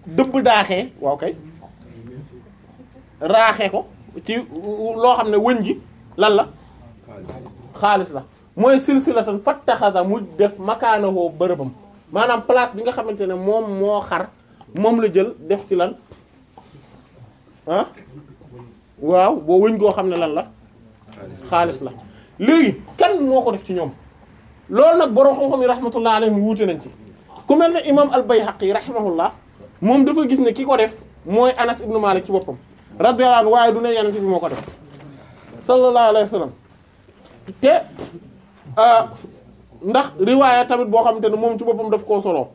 dëbb daaxee waaw kay raaxee ko ci loo xam ne wëñ gi lan la xaalis la mooy silsilatan fattaxasa mu def makaanahoo bërëbam maanaam place bi nga xamante ne moom moo xar moom la jël def ci lan ah waaw boo wëñ goo xam ne lan la xaalis la léegi kan moo ko def ci ñoom loolu nag borom xam-xam yi rahmatullah alayhi wuute nañ ci ku mel ne imam al-Bayhaqi rahimahullah moom dafa gis ne ki ko def mooy Anas ibn Malik ci boppam radiyallahu anhu waaye du ne yenente bi moo ko def sallallahu alayhi wa sallam te ndax riwaaya tamit boo xamante ne moom ci boppam daf koo solo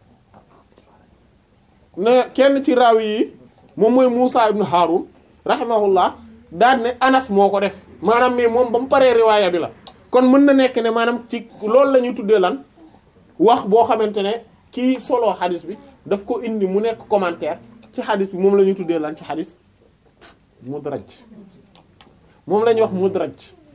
ne kenn ci raawi yi moom mooy Musa ibn Harun rahimahullah daal ne Anas moo ko def maanaam mais moom ba mu paree riwaaya bi la kon mën na nekk ne maanaam ci loolu la ñuy tuddee lan wax boo xamante ne kii solo xadis bi daf ko indi mu nekk commentaire ci xadis bi moom la ñuy tuddee lan ci xadis mudraj moom la ñuy wax mudraj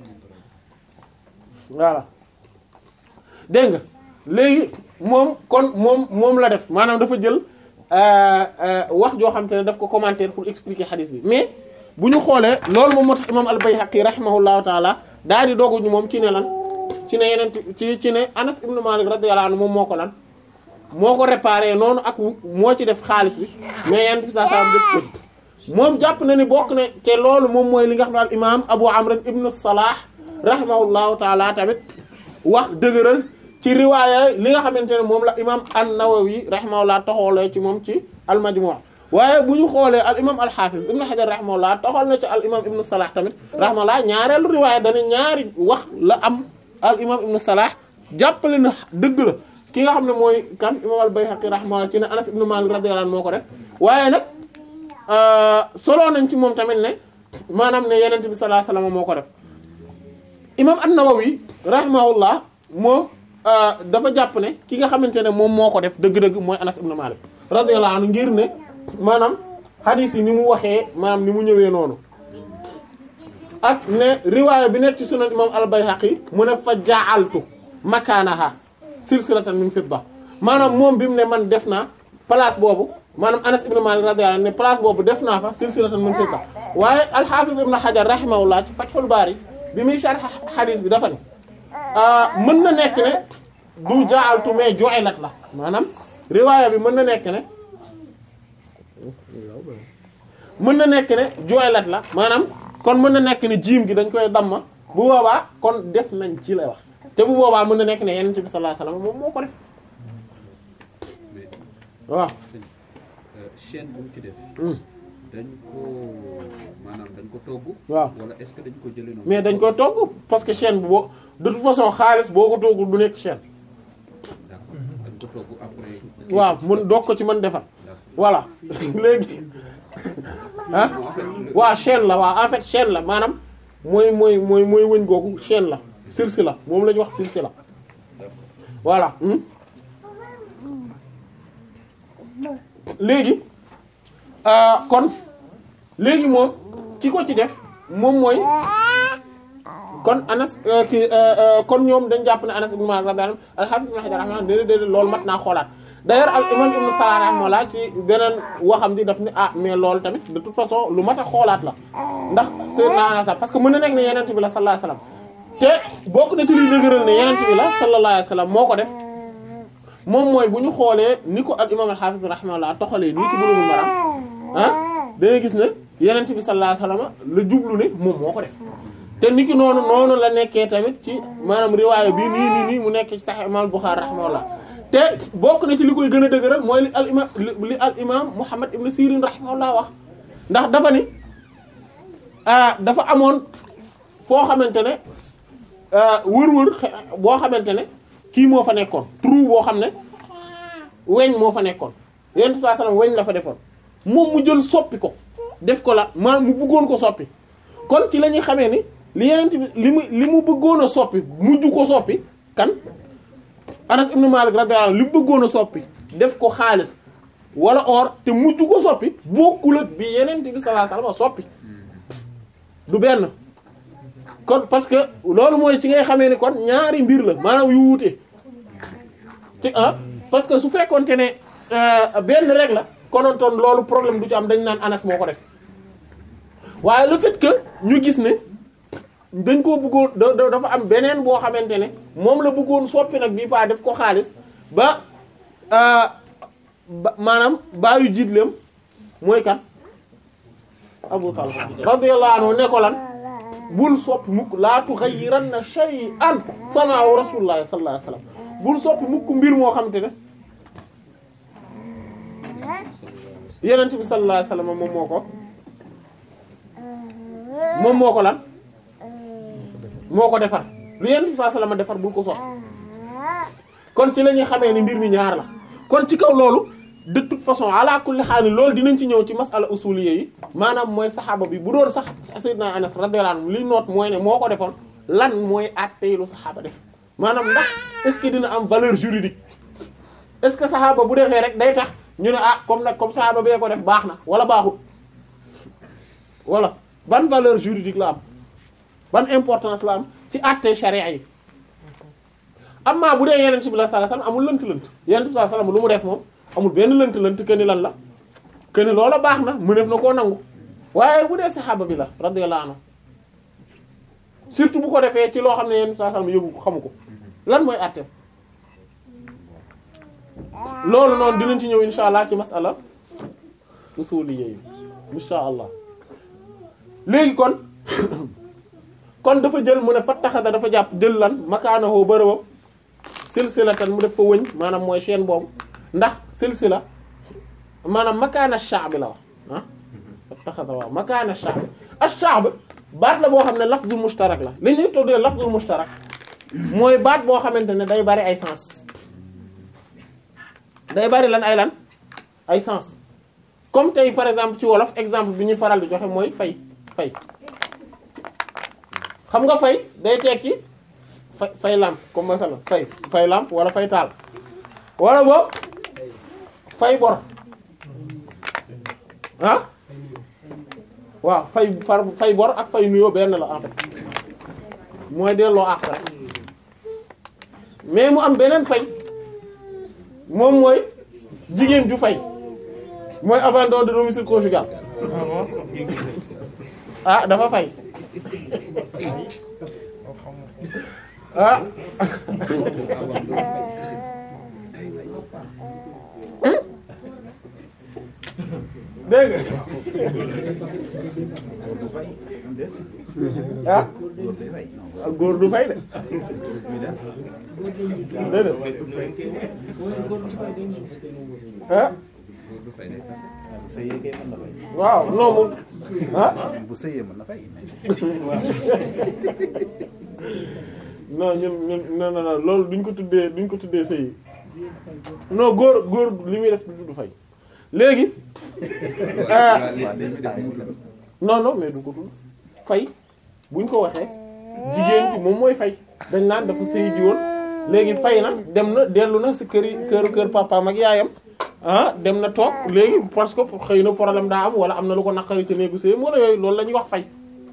voilà dégg nga léegi moom kon moom moom la def maanaam dafa jël wax joo xamante ne daf ko commentaire pour expliquer xadis bi mais bu ñu xoolee loolu moom moo tax imam al-Bayhaqi rahimahullahu taala daal di dooguñu moom ci ne lan ci ne yeneen ci ci ne Anas ibn Malik radiyallahu anhu moom moo ko lan moo ko réparé noonu ak moo ci def xaalis bi mais yenn bi saa saa def ko moom jàpp na ni bokk ne te loolu moom mooy li nga xam ne al imam Abu Amr ibn Salah rahimahullahu taala tamit wax dëgëral ci riwaaya li nga xamante ne moom la imam an-Nawawi rahimahullah taxoolee ci moom ci al-Majmu' waaye bu ñu xoolee al imam al-Hafiz ibn Hajar rahimahullah taxool na ci al imam ibn Salah tamit rahimahullah ñaareelu riwaaya dana ñaari wax la am al imam ibn Salah jàppale na dëgg la ki nga xam ne mooy kan imam al-Bayhaqi rahimahullah ci ne Anas ibn Malik radiyallahu anhu moo ko def waaye nag solo nañ ci moom tamit ne maanaam ne yenente bi sallallahu alayhi wasallam moo ko def imam an-Nawawi rahimahullah moom dafa jàpp ne ki nga xamante ne moom moo ko def dëgg-dëgg mooy Anas ibn Malik radiyallahu anhu ngir ne maanaam hadith yi ni mu waxee maanaam ni mu ñëwee noonu ak ne riwaaya bi nekk ci sunan imam al-Bayhaqi mu ne fa ja'altu makaanaha silsilatan min fidda maanaam moom bi mu ne man def naa place boobu maanaam Anas ibn Malik radiyallahu anhu ne place boobu def naa fa silsilatan min fidda waaye al-Hafiz ibn Hajar rahimahullah ci Fathul Bari bi muy sharh hadith bi dafa ne mën na nekk ne du ja'altu mais ju'ilat la maanaam riwaaya bi mën na nekk ne mën na nekk ne ju'ilat la maanaam kon mën na nekk ne jiim gi dañ koy damma bu boobaa kon def nañ ci lay wax te bu boobaa mën na nekk ne Yonent bi sallallahu alayhi wasallam moom moo ko def waaw. chaîne bu mu ci def. dañ ko maanaam dañ ko togg. waaw wala est-ce que dañ ko jëlee noonu. mais dañ koy togg parce que chaîne bi boo de toute façon xaalis boo ko toggul du nekk chaîne. d'accord dañ ko togg après. waaw mun doog ko ci mën defar voilà léegi ah waaw chaîne la waaw en fait chaîne la maanaam mooy mooy mooy mooy wëñ googu chaîne la silsi la moom la ñu wax silsi la voilà hmm. léegi ah, kon léegi moom ki ko ci def moom mooy kon Anas euh, ki euh, euh, kon ñoom dañ jàpp ne Anas ibn Malik radiyallahu anhu al-Hafiz ibn Hajar rahimahullah déedéet déedéet loolu mat naa xoolaat d'ailleurs al imam ibn Salah rahimahullah ci beneen waxam di daf ni ah mais loolu tamit de toute façon lu mat a xoolaat la ndax sayyidna Anas parce que mën na nekk ne yenent bi la sallallahu alayhi wasallam te bokk na ci liy dëgëral ne yenent bi la sallallahu alayhi wasallam moo ko def moom mooy bu ñu xoolee ni ko al imam al-Hafiz rahimahullah toxalee nii ci Bulughul Maram ah da ngay gis ne yenent bi sallallahu alayhi wasallam la jublu ne moom moo ko def te niki noonu noonu la nekkee tamit ci maanaam riwaaya bi nii nii nii mu nekk ci Sahih imam Bukhari rahimahullah te bokk na ci li koy gën a dëgëral mooy li al imam li al imam Muhammad ibn Sirin rahimahullah wax ndax dafa ni ah dafa amoon foo xamante ne wër-wër boo xamante ne kii moo fa nekkoon trou boo xam ne weñ moo fa nekkoon yonent saa sallam weñ la fa defoon moom mu jël soppi ko def ko la maa mu bëggoon ko soppi kon ci la ñuy xamee ni li yonent bi li mu li mu bëggoon a soppi mujj ko soppi kan Anas ibn Malik radiyallahu anhu li mu bëggoon a soppi def ko xaalis wala or te mujj ko soppi bokkul ak bi yonent bi sallallahu alayhi wasallam soppi du benn kon parce que loolu mooy ci ngay xamee ni kon ñaari mbir la maanaam yu wuute ci ah parce que su fekkonte ne benn rek la konontoon loolu problème du ci am dañ naan Anas moo ko def waaye le fait que ñu gis ne dañ koo bëggoon da- da- dafa am beneen boo xamante ne moom la bëggoon soppi nag bii paa def ko xaalis ba euh, ba maanaam baayu jiitleem mooy kan Abu Talha radiyallahu anhu ne ko lan bul soppi mukk laa tughayyiranna shay'an sana'ahu rasulullah sallallahu alayhi wasallam bul soppi mukk mbir moo xamante ne yonent bi sallallahu alayhi wasallam moom moo ko moom moo ko lan moo ko defar lu yonent bi sallallahu alayhi wasallam defar bul ko soppi kon ci la ñuy xamee ni mbir mi ñaar la kon ci kaw loolu de toute façon ala kulli xaal loolu dinañ ci ñëw ci masala usuliyya yi maanaam mooy saxaaba bi bu doon sax sayyidina Anas radiyallahu anhu li noot mooy ne moo ko defoon lan mooy àttee lu saxaaba def maanaam ndax est-ce que dina am valeur juridique est-ce que saxaaba bu defee rek day tax ñu ne ah comme nag comme saxaaba bee ko def baax na wala baaxut wala ban valeur juridique la am ban importance la am ci àttee charia yi amma bu dee yeneen bi la sallallahu alayhi wasallam amul lënt-lënt yeneen bi sallallahu alayhi wasallam lu mu def moom amul benn lënt-lënt que ni lan la que ni loola baax na mu def na koo nangu waaye bu dee saxaaba bi la radiyallahu anhu surtout bu ko defee ci loo xam ne yeneen bi sallallahu alayhi wasallam yëgu ko xamu ko lan mooy àtteem loolu noonu dinañ ci ñëw insha allah ci masala usuliyya yi insha allah léegi kon kon dafa jël mu ne fattaxada dafa jàpp jël lan makaanahoo bërëbam silsilatan mu def fa wëñ maanaam mooy chaîne boobu ndax silsila maanaam makaana sha'b la wax ah fattaxada waaw makaana sha'b ash-sha'b baat la boo xam ne lafzul mushtarak la li ñuy tuddee lafzul mushtarak mooy baat boo xamante ne day bari ay sens day bari lan ay lan ay sens comme tey par exemple ci wolof exemple bi ñuy faral di joxe mooy fay fay xam nga fay day tekki fay fay lampe comme masala fay fay lampe wala fay taal wala boobu fay bor ah waaw fay far fay bor ak fay nuyoo benn la en fait mooy delloo àq rek mais mu am beneen fay moom mooy jigéen ju fay mooy abandon de domicile conjugal ah dafa fay ah dégg nga ah góor du fay de déedéet ah waaw non moom ah bu sëyee mën na fay. non ñun ñun non non non loolu duñ ko tuddee duñ ko tuddee sëy non góor góor li muy def du du fay léegi ah waaw dañ si def mu tudd. non non mais du ko tudd fay buñ ko waxee jigéen ci moom mooy fay dañ naan dafa sëy ji woon léegi fay na dem na dellu na si kër yi kër kër papaam ak yaayam ah dem na toog léegi parce que xëy na problème daa am wala am na lu ko naqari ci néegu sëy wala yooyu loolu la ñuy wax fay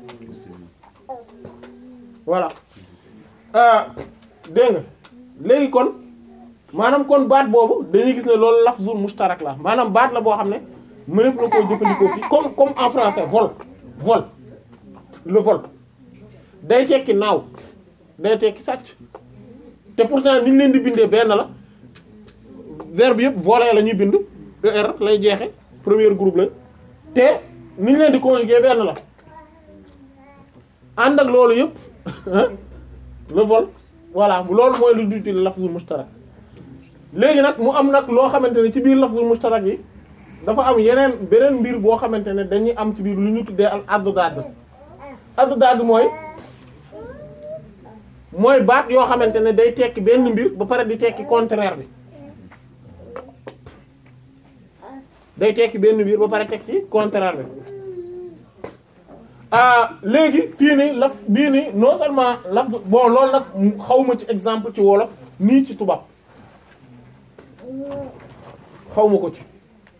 voilà ah dégg nga léegi kon maanaam kon baat boobu dañuy gis ne loolu lafzul mustarak la maanaam baat la boo xam ne mëneef na koo jëfandikoo fii comme comme en français vol vol le vol day tekki naaw day tekki sàcc te pourtant ni ñu leen di bindee benn la verbe yëpp voler la ñuy bind er lay jeexe premier groupe la te ni ñu leen di conjuguer benn la ànd ak loolu yëpp le vol voilà loolu mooy lu duti lafzul mustarak léegi nag mu am nag loo xamante ne ci biir lafzul mustarak yi dafa am yeneen beneen mbir boo xamante ne dañuy am ci biir lu ñu tuddee al addaad addaad mooy mooy baat yoo xamante ne day tekki benn mbir ba pare di tekki contraire bi day tekki benn mbir ba pare tekki contraire bi ah léegi fii nii laf bii nii non seulement laf bon loolu nag xawma ci exemple ci wolof nii ci tubaab xawma ko ci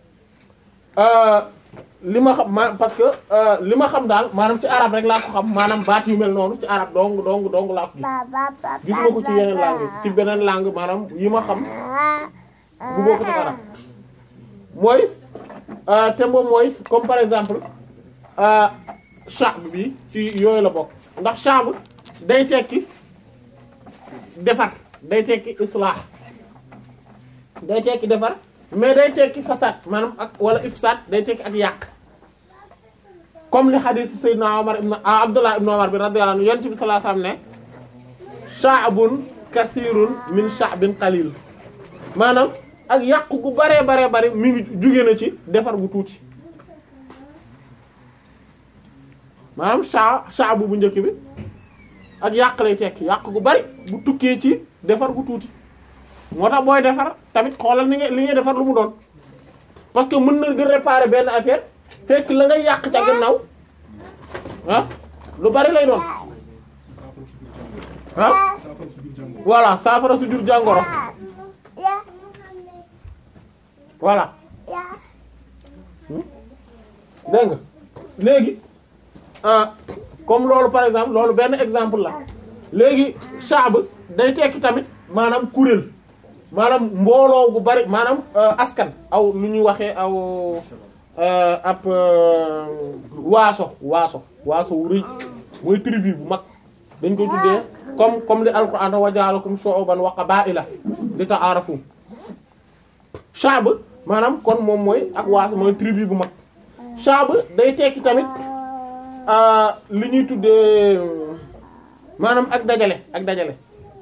li ma xam ma parce que li ma xam daal maanaam ci arab rek laa ko xam maanaam baat yu mel noonu ci arab dong dong dong laa ko gis gisuma ko ci yeneen langue ci beneen langue maanaam yi ma xam bu bokk ci arab mooy euh, te moom mooy comme par exemple euh, sha'b bi ci yooyu la bokk ndax sha'b day tekki defar day tekki islah day tekki defar mais day tekki fasaad maanaam ak wala ifsaad day tekki ak yàq comme li hadith Seydina Omar ibn ah Abdullah ibn Omar bi radiyallahu anhu yonent bi sallallahu alayhi wasallam ne sha'bun kathirun min sha'bin qalil maanaam ak yàq gu baree baree bari mi ngi jóge na ci defar gu tuuti maanaam sha sha'bu bu njëkk bi ak yàq lay tekki yàq gu bari bu tukkee ci defar gu tuuti moo tax booy defar tamit xoolal ni nga li ngay defar lu mu doon parce que mën na nga réparer benn affaire fekk la ngay yàq ca gannaaw ah lu bari lay doon ah voilà saafara su jur jàngoro voilà dégg nga léegi ah comme loolu par exemple loolu benn exemple la léegi shaab day tekki tamit maanaam kuréel maanaam mbooloo gu bari maanaam euh, askan aw lu ñuy waxee aw euh, ab euh, waaso waaso waaso wu rëy mooy tribu bu mag dañ koy tuddee comme comme li alquran wa ja'alakum shu'uban wa qaba'ila li ta'arafu shaab maanaam kon moom mooy ak waaso mooy tribu bu mag shaab day tekki tamit euh, li ñuy tuddee maanaam ak dajale ak dajale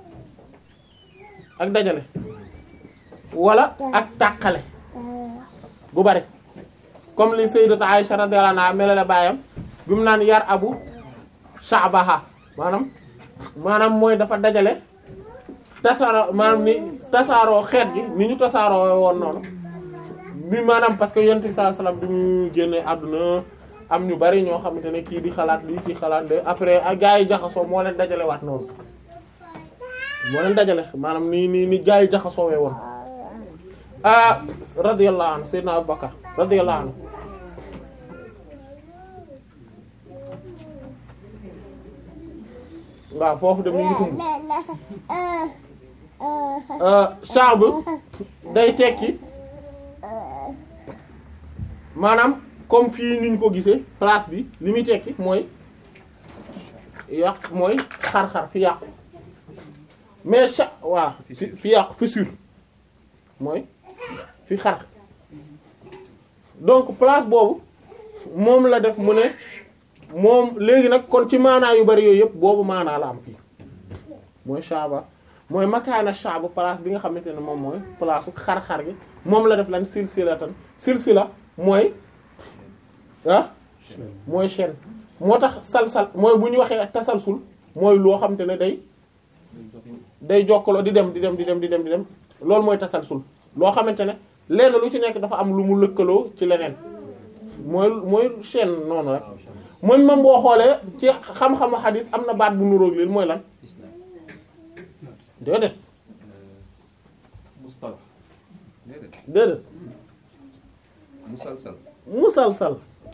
ak dajale wala ak tàqale gu bari comme li sayyidatu Aisha radiyallahu anha melale baayam bi mu naan yar abu sha'baha maanaam maanaam mooy dafa dajale tasaaroo maanaam ni tasaaroo xeet gi ni ñu tasaaroo woon noonu bi maanaam parce que yonent bi sallallahu alayhi wasallam bi mu génne àdduna am ñu bari ñoo xamante ne kii di xalaat lii kii xalaat de après ak gaa yi jaxasoo moo leen dajale waat noonu moo leen dajale maanaam ni ni ni gaa yi jaxasoo wee woon ah radiyallahu anhu sayyidina Abubakar radiyallahu anhu waaw foofu de mu ngi xumb sha'b day tekki maanaam comme fii niñ ko gisee place bi li muy tekki mooy yàq mooy xar-xar fi yàqu mais cha voilà fi fi yàqu fissure mooy fi xar donc place boobu moom la def mu ne moom léegi nag kon ci maanaa yu bari yooyu yëpp boobu maanaa la am fii mooy shaaba mooy makaana shaaba place bi nga xamante ne moom mooy place xar-xar gi moom la def lan silsilatan silsila mooy ah mooy chaîne moo tax salsal mooy bu ñu waxee tasalsul mooy loo xamante ne day day jokkaloo di dem di dem di dem di dem di dem loolu mooy tasalsul loo xamante ne lenn lu ci nekk dafa am lu mu lëkkaloo ci leneen mooy mooy chaîne noonu rek mooy même boo xoolee ci xam-xamu xadis am na baat bu nuróog lii mooy lan déedéet mustalah déedéet déedéet musalsal musalsal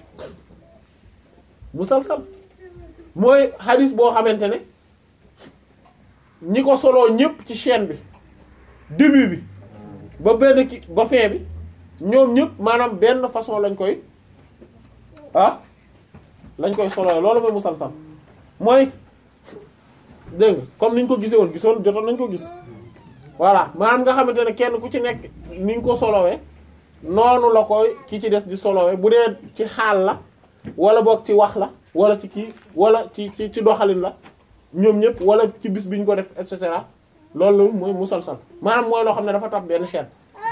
musalsal mooy xadis boo xamante ne ñi ko soloo ñëpp ci chaîne bi début bi ba benn ki ba fin bi ñoom ñëpp maanaam benn façon lañ koy ah lañ koy soloo loolu mooy musalsal mooy dégg nga comme niñ ko gisee woon gisoon jotoon nañ ko gis voilà maanaam nga xamante ne kenn ku ci nekk niñ ko solowee noonu la koy ki ci des di solowee bu dee ci xaal la wala boog ci wax la wala ci kii wala ci ci ci doxalin la ñoom ñëpp wala ci bis bi ñu ko def et cetera loolu mooy musalsal maanaam mooy loo xam ne dafa tax benn chaîne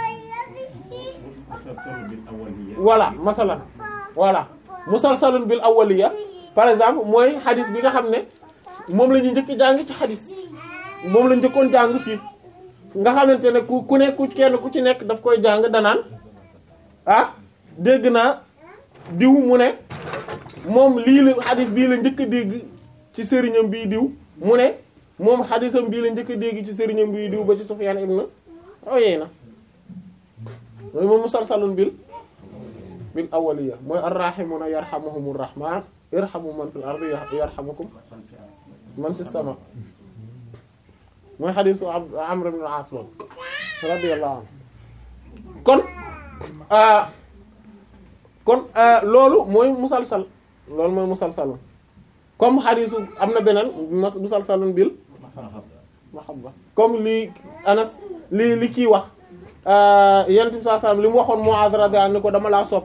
voilà masalan voilà musalsalun bil awwaliya par exemple mooy xadis bi nga xam ne moom la ñu njëkk jàng ci xadis moom la njëkkoon jàng ci nga xamante ne ku ku nekk ku kenn ku ci nekk daf koy jàng danaan ah dégg naa diw mu ne moom lii la xadis bii la njëkk a dégg ci sëriñam bii diw mu ne moom xadisam bii la njëkk a dégg ci sëriñam bii diw ba ci Sufyaan ibn Uyayna mooy moom musalsalun bil bil awwaliya mooy arrahimuna yarhamuhumur rahman irhamu man fil ardi yarhamukum man fis sama mooy xadisu Amr ibn al-As boobu radiyallahu anhu kon kon euh, loolu mooy musalsal loolu mooy musalsalun comme xadiisu am na beneen mas musalsalun bil mahabba comme li Anas li li kii wax yonent bi sallallahu alayhi wasallam li mu waxoon Mu'adh radiyallahu anhu ni ko dama laa sopp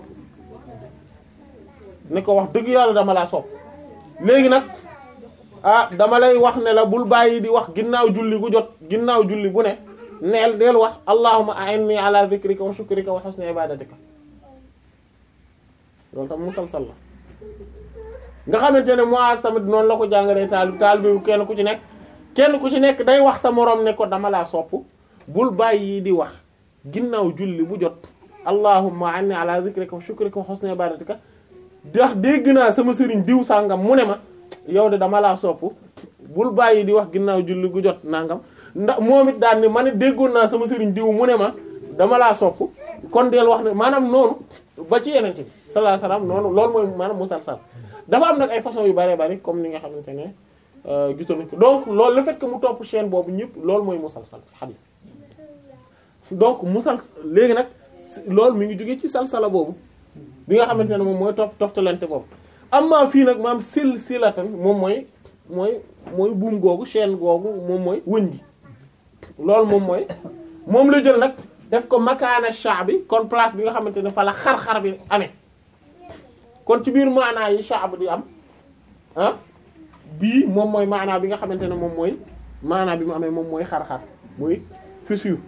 ni ko wax dëgg yàlla dama laa sopp léegi nag ah dama lay wax ne la bul bàyyi di wax ginnaaw julli gu jot ginnaaw julli bu ne neel deel wax allahumma a'inni ala dhikrika wa shukrika wa husni ibadatika loolu tam musalsal la nga xamante ne Muaz tamit noonu la ko jàngalee taal taal bi kenn ku ci nekk kenn ku ci nekk day wax sa moroom ne ko dama laa sopp bul bàyyi di wax ginnaaw julli bu jot allahumma a'inni ala dhikrika wa shukrika wa husni ibadatika ndax dégg naa sama sëriñ diw sàngam mu ne ma yow de dama laa sopp bul bàyyi di wax ginnaaw julli gu jot nangam ndax moom it daal ni ma ne déggoon naa sama sëriñ diw mu ne ma dama laa sopp kon del wax ne maanaam noonu ba ci yenente bi sallallahu alayhi wasallam noonu loolu mooy maanaam musalsal dafa am nag ay façon yu bëree bëri comme ni nga xamante ne gisoon nañ ko donc loolu le fait que mu topp chaîne boobu ñëpp loolu mooy musalsal ci xadis donc musal léegi nag loolu mi ngi jógee ci salsala boobu bi nga xamante ne moom mooy topp toftalante boobu amma fii nag maam sil silatan moom mooy mooy mooy buum googu chaîne googu moom mooy wëñ gi loolu moom mooy moom la jël nag def ko makaana sha bi kon place bi nga xamante ne fa la xar-xar bi amee kon ci biir maanaa yi sha di am ah bii moom mooy maanaa bi nga xamante ne moom mooy maanaa bi mu amee moom mooy xar-xar muy fissure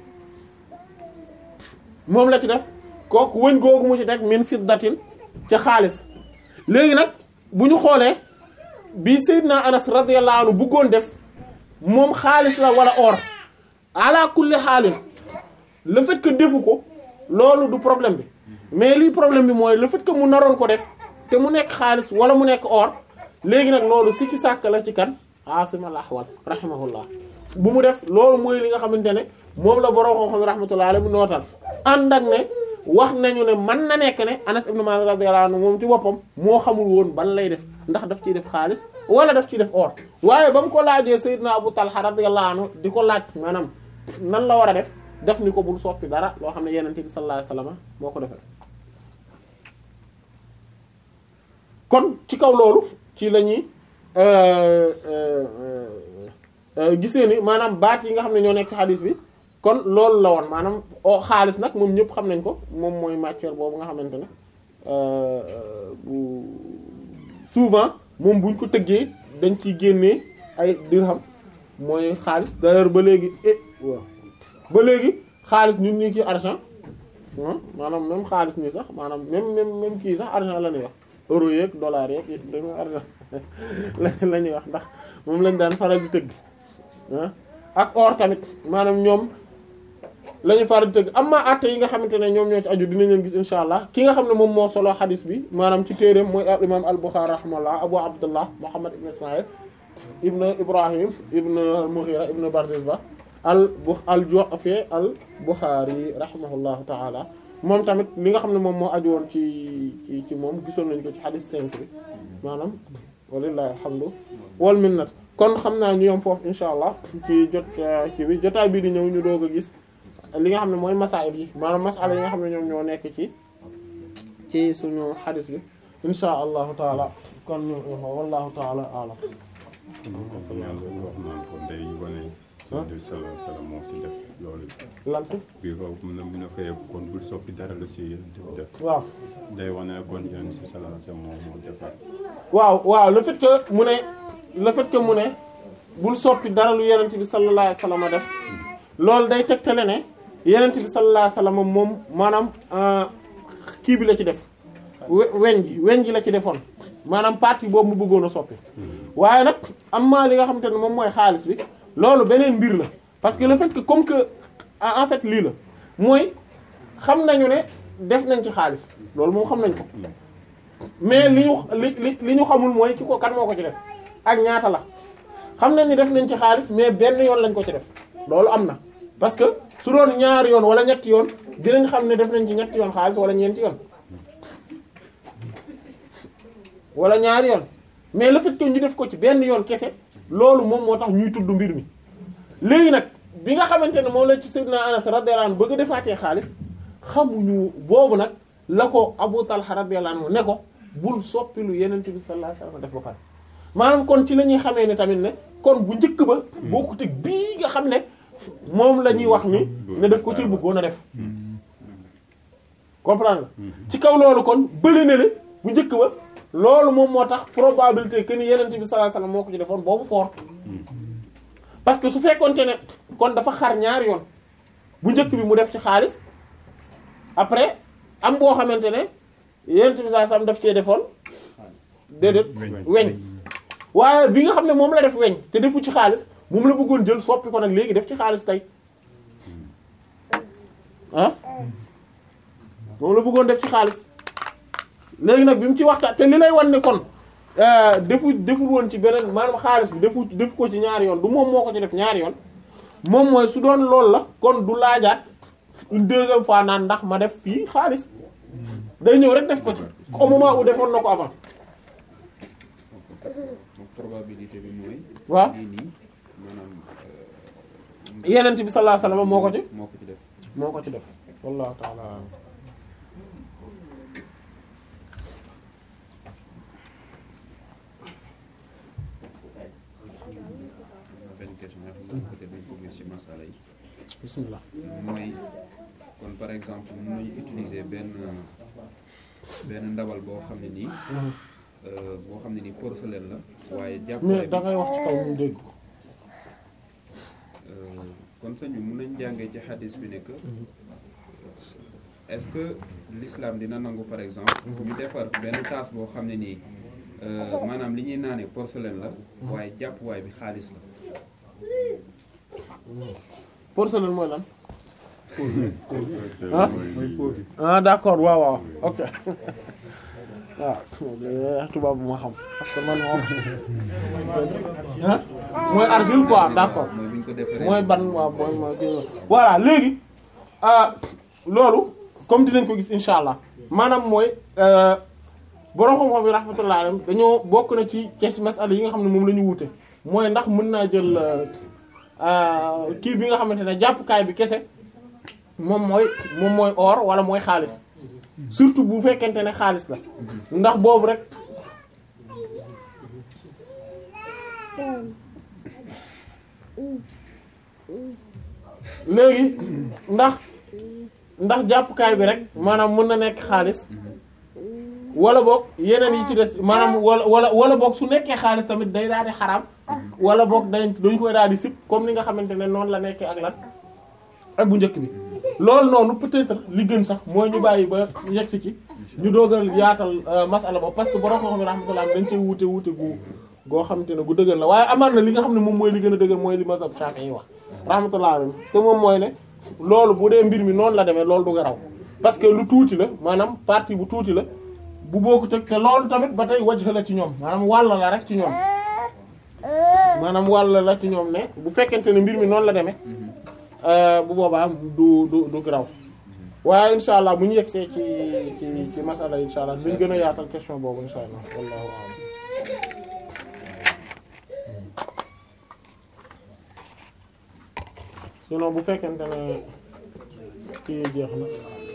moom la ci def kooku wëñ googu mu ci teg min fiddatin ca xaalis léegi nag bu ñu xoolee bi Seydina Anas radiyallahu anhu bëggoon def moom xaalis la wala or ala kulli xaalin le fait que defu ko loolu du problème bi mais lii problème bi mooy le fait que mu naroon ko def te mu nekk xaalis wala mu nekk or léegi nag loolu si ci sàkk la ci kan Asim al-Ahwal rahimahullah bu mu def loolu mooy li nga xamante ne moom la borom xam-xam rahmatullah alayhi mu nootal ànd ak ne wax nañu ne mën na nekk ne Anas ibn Malik radiyallahu anhu moom ci boppam moo xamul woon ban lay def ndax daf ciy def xaalis wala daf ciy def or waaye ba mu ko laajee Seydina Abu Talha radiyallahu anhu di ko laaj maanaam nan la war a def def ni ko bul soppi dara loo xam ne Yonent bi sallallahu alayhi wasallam moo ko defee kon ci kaw loolu ci la ñuy gisee ni maanaam baat yi nga xam ne ñoo nekk ci xadis bi kon loolu la woon maanaam o xaalis nag moom ñëpp xam nañ ko moom mooy matière boobu nga xamante ne bu souvent moom buñ ko tëggee dañ ciy génnee ay dirham mooy xaalis d'ailleurs ba léegi eh waaw ba léegi xaalis ñun ñu ci argent maanaam même xaalis nii sax maanaam même même même kii sax argent la ñuy wax euro yeeg dollar yeeg yëpp dañu argent la ñuy wax ndax moom lañ daan faral di tëgg ah ak or tamit maanaam ñoom la ñu faral di tëgg am ma àtte yi nga xamante ne ñoom ñoo ci aju dinañ leen gis insha allah ki nga xam ne moom moo solo xadis bi maanaam ci téereem mooy al imam al Bukhari rahimahullah abu abdullah muhammad ibn ismail ibn ibrahim ibn al mughira ibn bardizba al bu al ju'fi al Bukhari rahimahullahu taala moom tamit li nga xam ne moom moo aju woon ci ci ci moom gisoon nañ ko ci xadis 5 bi maanaam walillahi alhamdu wal minnat kon xam naa ñu yom foofu insha allah ci jot ci bi jotaay bii di ñëw ñu doog a gis li nga xam ne mooy masail yi maanaam masala yi nga xam ne ñoom ñoo nekk ci ci suñu xadis bi insha allahu taala kon ñu wallahu taala alam comme yàlla wax naan ko day wane. Yonent bi sallallahu alayhi wa sallam moo si def loolu. lan si bii boobu mu ne mu ne fayee kon bul soppi dara la si Yonent bi def. waaw day wane kon Yonent bi sallallahu alayhi wa sallam moo moo defaat. waaw waaw le fait que mu ne le fait que mu ne bul soppi dara lu yenent bi sallallahu alayhi wasallam def loolu day tegtale ne yenent bi sallallahu alayhi wasallam moom maanaam kii bi la ci def we- weñ gi weñ gi la ci defoon maanaam partie boobu mu bëggoon a soppi waaye nag am maa li nga xamante ne moom mooy xaalis bi loolu beneen mbir la parce que le fait que comme que en fait lii la mooy xam nañu ne def nañ ci xaalis loolu moom xam nañ ko mais li ñu li li li ñu xamul mooy ki ko kan moo ko ci def ak ñaata la xam nañ ni def nañ ci xaalis mais benn yoon lañ ko ci def loolu am na parce que su doon ñaari yoon wala ñetti yoon dinañ xam ne def nañ ci ñetti yoon xaalis wala ñeenti yoon wala ñaari yoon mais le fait que ñu def ko ci benn yoon kese loolu moom moo tax ñuy tudd mbir mi léegi nag bi nga xamante ne moom la ci Seydina Anas radiyallahu anhu bëgg a defaatee xaalis xamuñu boobu nag la ko Abu Talha radiyallahu anhu ne ko bul soppi lu Yonent bi sallallahu alayhi wasallam def ba pare maanaam kon ci la ñuy xamee ne tamit ne kon bu njëkk ba bokkut ak bii nga xam ne moom la ñuy wax ni ne def ko ci bëggoon a def comprendre nga ci kaw loolu kon bële na le bu njëkk ba loolu moom moo tax probabilité que ni Yonent bi sallallahu alayhi wasallam moo ko ci defoon boobu fort parce que su fekkonte ne kon dafa xar ñaari yoon bu njëkk bi mu def ci xaalis après am boo xamante ne Yonent bi sallallahu alayhi wasallam daf cee defoon déedéet weñ waaye bi nga xam ne moom la def weñ te defu ci xaalis moom la bëggoon jël soppi ko nag léegi def ci xaalis tey ah moom la bëggoon def ci xaalis léegi nag bi mu ci waxtaan te li lay wan ne kon defu deful woon ci beneen maanaam xaalis bi defu defu ko ci ñaari yoon du moom moo ko ci def ñaari yoon moom mooy su doon loolu la kon du laajaat une deuxième fois naan ndax ma def fii xaalis day ñëw rek def ko ci au moment où defoon na ko avant donc probabilité bi mooy. waaw lii nii maanaam yenent bi sallallahu alayhi wasallam moo ko ci moo ko ci def. moo ko ci def wallahu ta'ala a'lam. benn question nga xam ne peut-être dañ ko gis ci masala yi. bismillah mooy kon par exemple mën nañu utiliser benn benn ndawal boo xam ne nii. euh, boo xam ne nii porcelaine la. waaye jàpp mais da ngay wax ci kaw ñu dégg ko kon sëñ bi mën nañ jàngee ci xadis bi ne que est-ce que l'islam dina nangu par exemple ñu defar benn tasse boo xam ne nii euh, maanaam li ñuy naanee porcelaine la waaye jàppuwaay bi xaalis la porcelaine mooy lan ah ah d'accord waaw waaw ok waaw tubaab bu ma xam parce que man moom ah mooy argile quoi d'accord mooy bu ñu ko defaree mooy ban waaw mooy mooy kii voilà léegi ah loolu comme dinañ ko gis insha allah maanaam mooy borom xam-xam yi rahmatullah alayhim dañoo bokk na ci kes masala yi nga xam ne moom la ñu wuute mooy ndax mën naa jël kii bi nga xamante ne jàppukaay bi kese moom mooy moom mooy or wala mooy xaalis surtout bu fekkente ne xaalis la ndax boobu rek léegi ndax ndax jàppukaay bi rek maanaam mën na nekk xaalis wala boog yeneen yi ci des maanaam wala wala wala boog su nekkee xaalis tamit day daal di xaraam wala boog dañ dañ koy daal di sip comme ni nga xamante ne noonu la nekkee ak lan ak bu njëkk bi loolu noonu peut-être li gën sax mooy ñu bàyyi ba yegg si ci ñu doogal yaatal masala boobu parce que borom xam-xam yi rahmatullah dañ cee wuute wuute gu goo xamante ne gu dëgër la waaye amaan na li nga xam ne moom mooy li gën a dëgër mooy li mazhab Shafi'i yi wax rahmatullah alayhi te moom mooy ne loolu bu dee mbir mi noonu la demee loolu du garaw parce que lu tuuti la maanaam partie bu tuuti la bu bokkut ak te loolu tamit ba tey wajh la ci ñoom maanaam wàll la rek ci ñoom maanaam wàll la ci ñoom ne bu fekkente ne mbir mi noonu la demee bu boobaa du du du garaw waaye insha allah bu ñu yegsee ci ci ci masala insha allah dañ gën a yaatal question boobu insha allah wallahu a'lam sinon bu fekkente ne kii jeex na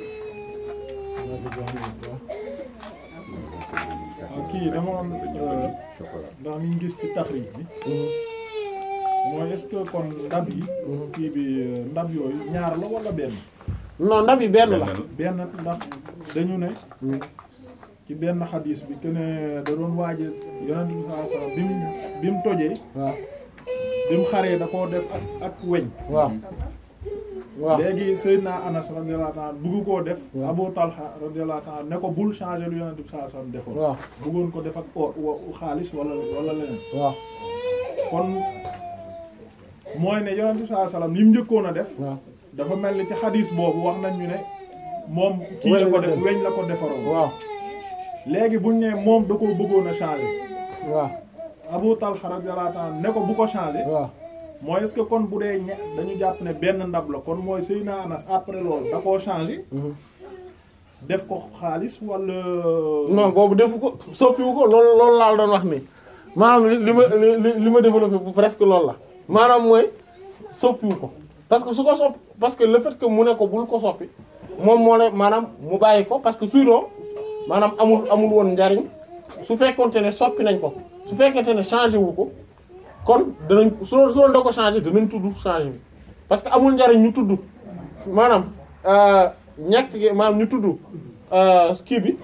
waaw kii dama am ndax mi ngi gis ci taxrij bi mooy est-ce que kon ndab yi kii bi ndab yooyu ñaar la wala benn non ndab yi benn la benn ndax dañu ne ci benn xadis bi que ne da doon waaje yonent bi sallallahu alayhi wasallam bi mu bi mu tojee waaw bi mu xaree da koo def ak ak weñ waaw waaw léegi Seydina Anas radiyallahu ta'ala bugg koo def waaw. Abu Talha radiyallahu ta'ala ne ko bul changer lu yonent bi sallallahu alayhi wasallam defoon waaw bëggoon ko def ak or wa- xaalis wala wala leneen waaw kon mooy ne yonent bi sallallahu alayhi wasallam li mu njëkkoon a def waaw dafa mel ni ci xadis boobu wax nañ ñu ne moom kii Weñ la ko la def def. weñ la ko defaroon waaw léegi buñ ne moom da ko bëggoon a changer waaw Abu Talha radiyallahu ta'ala ne ko bu ko changer waaw mooy est-ce que kon bu dee ñe dañu jàpp ne benn ndab la kon mooy Seydina Anas après loolu da koo changer def ko xaalis wala non boobu defu ko soppiwu ko loolu loolu laa doon wax nii maanaam li li ma li li ma développé bu presque loolu la maanaam mooy soppiwu ko parce que su ko soppi parce que le fait que mu ne ko bul ko soppi moom moo la maanaam mu bàyyi ko parce que sinon maanaam amul amul woon njariñ su fekkonte ne soppi nañ ko su fekkente ne changé wu ko kon danañ su su doon da ko changé danañ tudd changé bi parce que amul njariñ ñu tudd maanaam ñàkk gi maanaam ñu tudd kii bi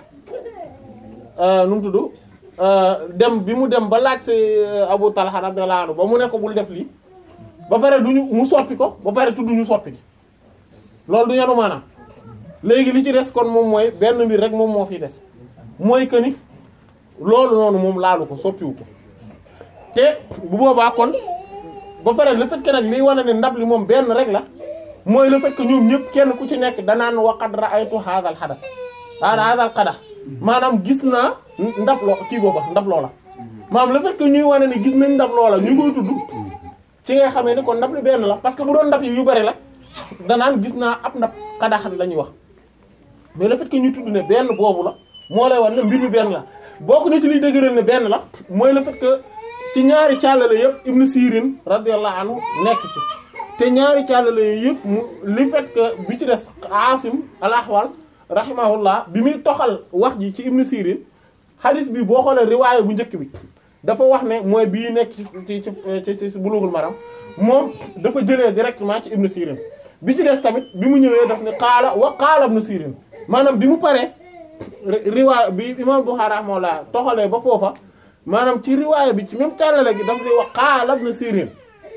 nu mu tudd dem bi mu dem ba laaj si Abu Talha radiyallahu anhu ba mu ne ko bul def lii ba pare duñu mu soppi ko ba pare tudd ñu soppi gi loolu du yanu maanaam léegi li ci des kon moom mooy benn mbir rek moom moo fi des mooy que ni loolu noonu moom laalu ko soppiwu ko te bu boobaa kon ba pare le fait que nag liy wane ne ndab li moom benn rek la mooy le fait que ñoom ñëpp kenn ku ci nekk danaan waqad ra'aytu hadha al hadath hadha al qadah maanaam gis naa ndab loo kii booba ndab loola maanaam le fait que ñuy wane ni gis nañ ndab loola ñu koy tudd ci nga xamee ni kon ndab li benn la parce que bu doon ndab yi yu bari la danaan gis naa ab ndab xadaxan la ñuy wax mais le fait que ñu tudd ne benn boobu la moo lay wan ne mbir mi benn la bokk na ci liy dëgëral ne benn la mooy le fait que ci ñaari càllale yëpp Ibn Sirin radiyallahu anhu nekk ci te ñaari càllale yëpp mu li fait que bi ci des Asim al-Ahwal rahimahullah bi muy toxal wax ji ci Ibn Sirin hadith bi boo xoolee riwaaya bu njëkk bi dafa wax ne mooy bii nekk ci ci ci ci Bulughul Maram moom dafa jëlee directement ci Ibn Sirin bi ci des tamit bi mu ñëwee daf ne qaala wa qaala Ibn Sirin maanaam bi mu paree riwaaya bi imam Bukhari rahimahullah toxalee ba foofa maanaam ci riwaaya bi ci même càllale gi daf di wax qaala Ibn Sirin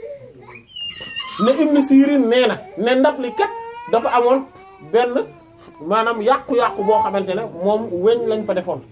ne Ibn Sirin nee na ne ndab li kat dafa amoon benn maanaam yàqu-yàqu boo xamante ne moom weñ lañ fa defoon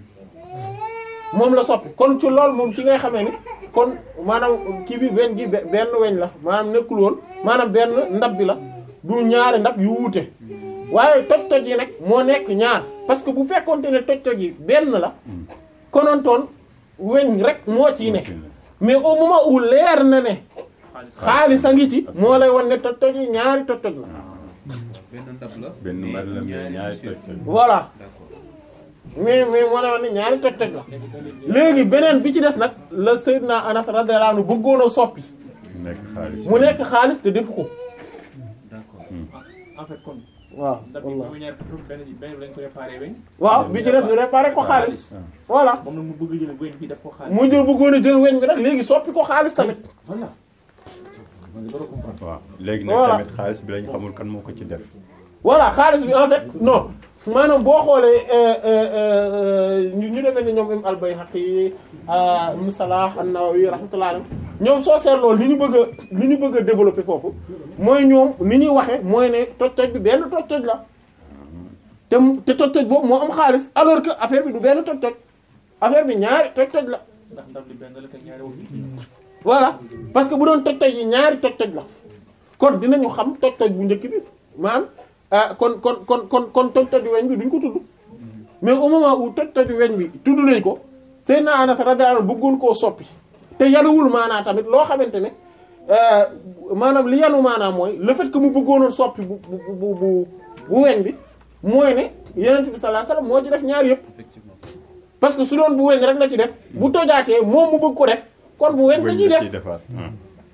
moom la soppi kon ci lool moom ci ngay xamee ni kon maanaam kii bi weñ gi benn weñ la maanaam nekkul woon maanaam benn ndab bi la du ñaari ndab yu wuute waaye toj-toj yi nag moo nekk ñaar parce que bu fekkonte ne toj-toj yi benn la konontoon weñ rek moo ciy nekk mais au moment où leer na ne xaalis a ngi ci moo lay wan ne toj-toj yi ñaari toj-toj la benn ndab la. benn mais mbir la mais ñaari toj toj. voilà d'accord mais mais moo lay wan ne ñaari toj-toj la léegi beneen bi ci des nag la Seydina Anas radiyallahu anhu bëggoon a soppi mu nekk xaalis. mu nekk xaalis te defu ko d'accord en fait kon waaw ndab bi wallaahi mu ñaar benn bi benn bi lañ ko réparé weñ waaw bi ci des ñu réparé ko xaalis voilà moom nag mu bëgg jël weñ bi def ko xaalis mu jël bëggoon a jël weñ bi nag léegi soppi ko xaalis tamit voilà man de dara comprendre waaw léegi nag Voilà. tamit xaalis bi lañ xamul kan moo ko ci def. voilà xaalis bi en fait non maanaam boo xoolee euh, euh, euh, ñu ñu demee ni ñoom im al-Bayhaqi ibn Salah an-Nawawi rahmatullah alayhi ñoom soo seetloo li ñu bëgg a li ñu bëgg a développer foofu mooy ñoom ni ñuy waxe mooy ne toj-toj bi benn toj-toj la te mu- te toj-toj boobu moo am xaalis alors que affaire bi du benn toj-toj affaire bi ñaari toj-toj la ndax ndab li benn la te ñaari wax ci voilà parce que bu doon toj-toj yi ñaari toj-toj la kon dinañu xam toj-toj bu njëkk bi maanaam ah kon kon kon kon kon toj-toju weñ bi duñ ko tudd mais au moment où toj-toju weñ bi tudd nañ ko Seydina Anas radiyallahu anhu bëggoon koo soppi te yanuwul maanaa tamit loo xamante ne euh, maanaam li yanu maanaa mooy le fait que mu bëggoonoon soppi bu bu bu bu bu weñ bi mooy ne Yonent bi sallallahu alayhi wasallam moo ci def ñaar yëpp effectivement parce que su doon bu weñ rek la ci def bu tojaatee moom mu bëgg ko def kon bu weñ la Wëñ ciy la def ciy defaat. ah.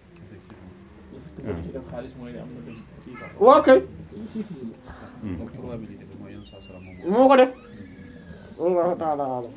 ci def xaalis mooy ne am na benn kii quoi waaw kay donc probabilité bi mooy yoon saa salaam moom moo ko def wallahu ta'ala alam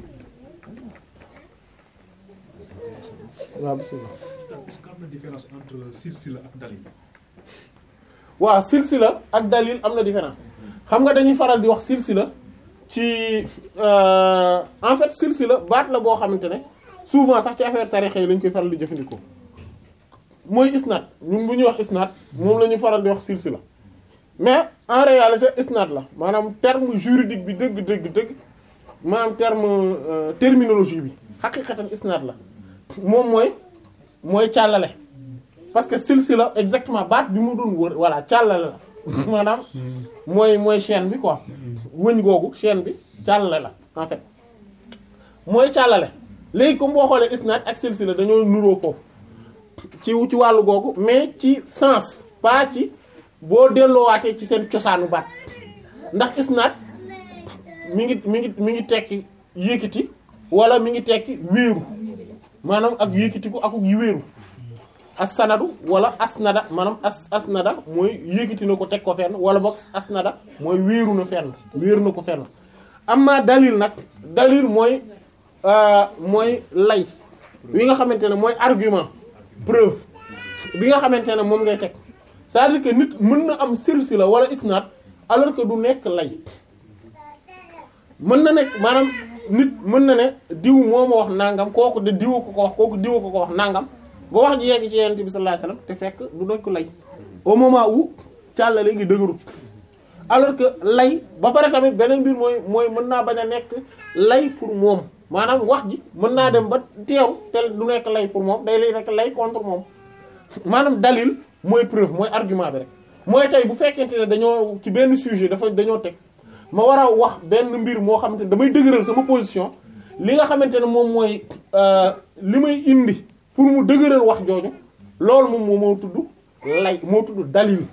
waaw bismillah est-ce que am na différence entre silsila ak dalil waaw silsila ak dalil am na différence xam nga dañuy faral di wax silsila ci euh, en fait silsila baat la boo xamante ne souvent sax ci affaire tarixa yi lañ koy faral di jëfandikoo mooy isnaad ñun bu ñuy wax isnaad moom la ñuy faral di wax silsila mais en réalité isnaad la maanaam terme juridique bi dëgg dëgg dëgg maanaam terme euh, terminologie bi xaqiqatan isnaad la moom mooy mooy càllale parce que silsila exactement baat bi mu doon wër voilà càllale la maanaam mooy mooy chaîne bi quoi wëñ googu chaîne bi càllale la en fait mooy càllale léegi comme boo xoolee isnaad ak silsila dañoo nuroo foofu ci ci wàllu googu mais ci sens pas ci boo delloowaatee ci seen cosaanu baat ndax isnaad mi ngi mi ngi mi ngi tekki yëkkati wala mi ngi tekki wéeru maanaam ak yëkkatiku ak yi wéeru as-sanadu wala asnada maanaam as asnada mooy yëkkati na ko teg ko fenn wala boog asnada mooy wéeru na fenn wéeru na ko fenn amma dalil nag dalil mooy euh, mooy lay wi nga xamante ne mooy argument preuve bi nga xamante ne moom ngay teg c'est-à-dire que nit mën na am silsila wala isnaad alors que du nekk lay mën na nekk maanaam nit mën na ne diw moo ma wax nangam kooku de diw ko ko wax kooku diw ko ko wax nangam ba wax ji yegg ci yonent bi sallallahu alayhi wasallam te fekk du nekk lay au moment où càllale ngi dëgërut alors que lay ba pare tamit beneen mbir mooy mooy mën naa bañ a nekk lay pour moom maanaam wax ji mën naa dem ba teew te du nekk lay pour moom day lay nekk lay contre moom maanaam dalil mooy preuve mooy argument bi rek mooy tey bu fekkente ne dañoo ci benn sujet dafa dañoo teg ma war a wax benn mbir moo xamante ne damay dëgëral sama position li nga xamante ne moom mooy euh, li may indi pour mu dëgëral wax jooju loolu moom moo moo tudd lay moo tudd dalil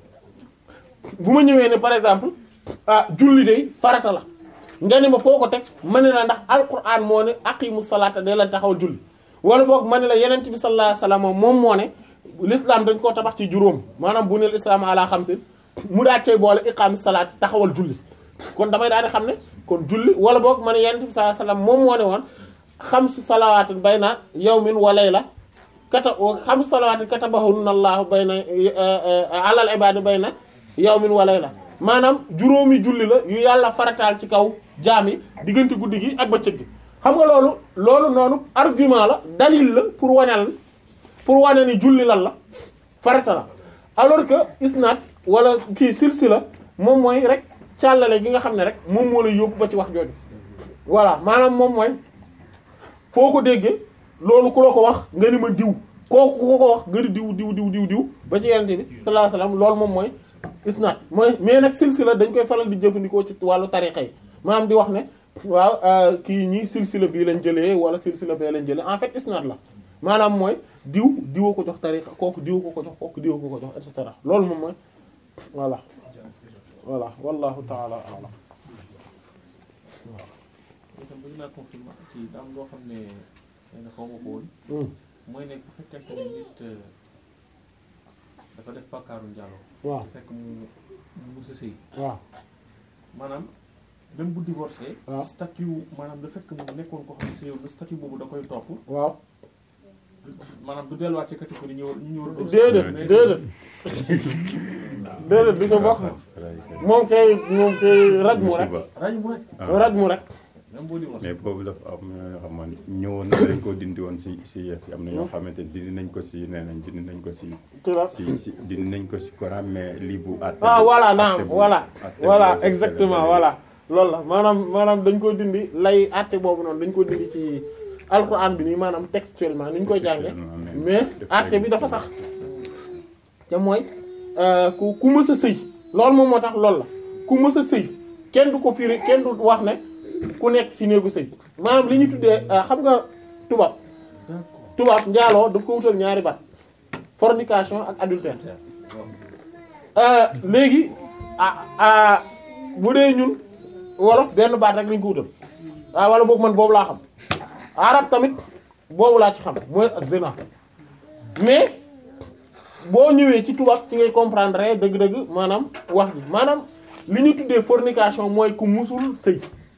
bu ma ñëwee ne par exemple ah julli day farata la nga ne ma foo ko teg ma ne la ndax alquran moo ne aqimu salaata day la taxawal julli wala boog ma ne la yenent bi sallallahu alayhi wasallam moom moo ne l'islam dañ koo tabax ci juróom maanaam bu ne l'islam ala xamsin mu daal tey boole iqaami salaat taxawal julli kon damay daal di xam ne kon julli wala boog ma ne yenent bi sallallahu alayhi wasallam moom moo ne woon xamsu salawaatin bayna yawmin wa layla kata xamsu salawaatin katabahunna allahu bayna alal ibaadi bayna yawmin wa layla maanaam juróomi julli la yu yàlla farataal ci kaw jaam yi diggante guddi gi ak bëccëg gi xam nga loolu loolu noonu argument la dalil la pour waneel pour wane ni julli lan la farata la alors que isnaad wala kii silsila moom mooy rek càllale gi nga xam ne rek moom moo la yóbbu ba ci wax jooju voilà maanaam moom mooy foo ko déggee loolu ku la ko wax nga ni ma diw kooku ku ko wax nga ni diw diw diw diw diw ba ci yenente bi sallallahu alayhi wasallam loolu moom mooy isnaad mooy mais nag silsila dañ koy faral di jëfandikoo ci wàllu tariqa yi maanaam di wax ne waaw kii ñi silsila bii lañ jëlee wala silsila bee lañ jëlee en fait isnaad la maanaam mooy diw diwa ko jox tariqa kooku diw ko ko jox kooku diw ko ko jox et cetera loolu moom mooy voilà voilà wallahu taala alam itam bëgg naa confirmer ci am loo xam ne xëy na xaw ma ko woon Hmm. mooy ne bu fekkente ne nit euh, dafa def bàkkaaru njaaloo waaw fekk mu mu mus a sëy waaw maanaam même bu divorcé waaw. statut maanaam le fait que mu nekkoon ko xam ne sëyoon na statut boobu da koy topp waaw maanaam du delluwaat ci catégorie ñu war ñu war a déedéet mais- déedéet déedéet du ko bokk moom kay moom kay raj mu rek ràññ mu rek raj mu rek même boo divorcé mais boobu dafa am ñoo xam ne ñëwoon na dañ ko dindi woon si si yëf yi am na ñoo xamante ni dindi nañ ko si nee nañ dindi nañ ko si ci la si si dindi nañ ko si Coran mais lii bu àtte ah bu- voilà àtte naam bu- voilà àtte bu voilà si exactement Sénégal. voilà loolu la maanaam maanaam dañ ko dindi lay àtte boobu noonu dañ ko dindi ci alquran bi nii maanaam textuellement ni ñu koy jànge Textuellement, mais àtte bi dafa sax te mooy euh, ku ku mës a sëy loolu moom moo tax loolu la ku mës a sëy kenn du ko firi kenn du wax ne ku nekk ci néegu sëy maanaam li ñu tuddee euh, xam nga tubaab tubaab njaaloo daf ko wutal ñaari baat fornication ak adultère Euh, léegi ah ah bu dee ñun wolof benn baat rek lañ ko wutal ah wala boog man boobu laa xam arab tamit boobu laa ci xam mooy zina mais boo ñëwee ci tubaab ci ngay comprendre dëgg-dëgg maanaam wax ji maanaam li ñu tuddee fornication mooy ku musul sëy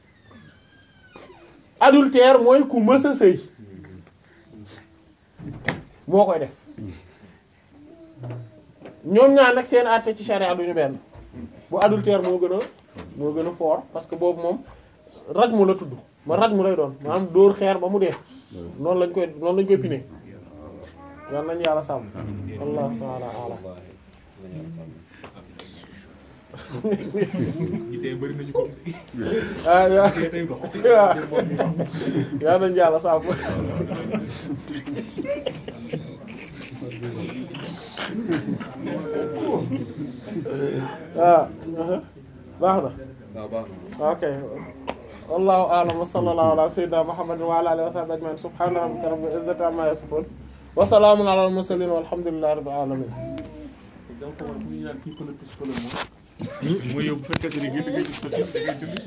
adultère mooy ku mës a sëy moo koy def ñoom ñaar nag seen àtte ci charia duñu benn bu adultère moo gën a moo gën a fort parce que boobu moom raj mu la tudd ma raj mu lay doon maanaam dóor xeer ba mu dee noonu lañ koy noonu lañ koy pine yal nañu yàlla sàmm allahu taala alam ñi dee bëri nañu ko ah yaa dee tey dox yal nañu yàlla sàmm ah baax na waaw baax na ok wallahu a'lam wa sallallahu ala sayyidina muhammadin wa ala alihi wa sahbihi ajma'in subhana rabbika rabbil izzati amma yasifun wa salamun ala al mursalin walhamdulillahi rabbil alamin donc war ku ñu naan kii pël plus pël moom mooy yow bu fekkee ne gën ngay gis ko ci da ngay dund